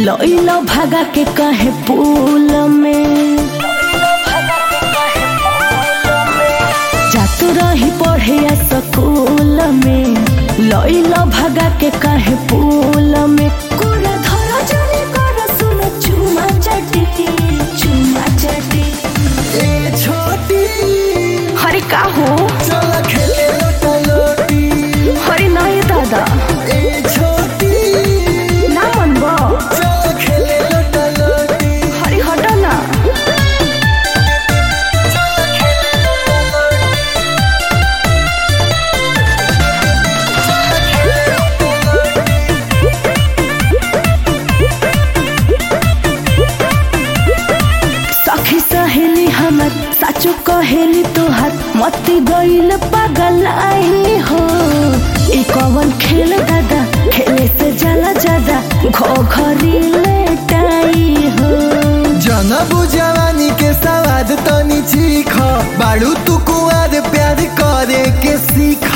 लइलो भागा के कहे पुल में जातू रही पढ़े स्कूल में लइलो भागा के कहे पुल में कोरा धरा जरे कर सुन चुमा चटी चुमा चटी ए छोटी हरे का हो चल खेले लोटा लोटी हरे नहीं दादा ए छोटी ना मनबो चल खेले लोटा लोटी हरे हट ना सखी सहेली हमर साचो कहेली तोहर मती गईल पागल आई हो ई कवन खेल दादा खेले से जाला ज्यादा घो घरी लेटाई हो जनबु जवानी के सवाद तनी चीख बाड़ू तू कुआर प्यार करे के सीख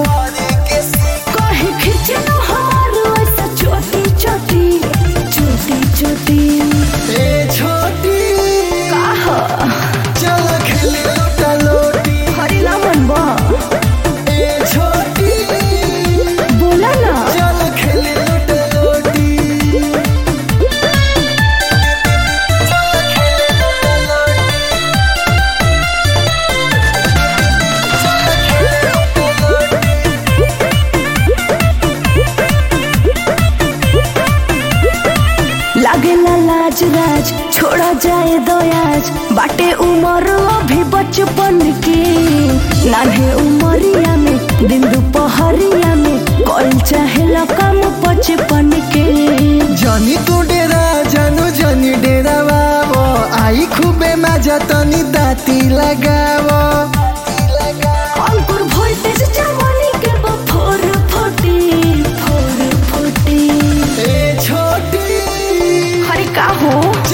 कहे खींचे लो हमारो ऐसा छोटी छोटी छोटी छोटी ए छोटी आहा चल खेले लोटा लोटी हरी ना मनबा ए छोटी बोला ना चल खेले लोटा लोटी लागेला लाज राज छोड़ा जाए दयाज बाटे उमर अभी बचपन के नान्हे उमरिया में दिन दुपहरिया में कल चाहे काम बचपन के जनी तू डेरा जानु जनी डेरा बाबो आई खूबे मजा तनी दाती लगावो अंकुर वोल्टेज जवानी के बफोर फुटी फोर फुटी ए छोटी हरे का हो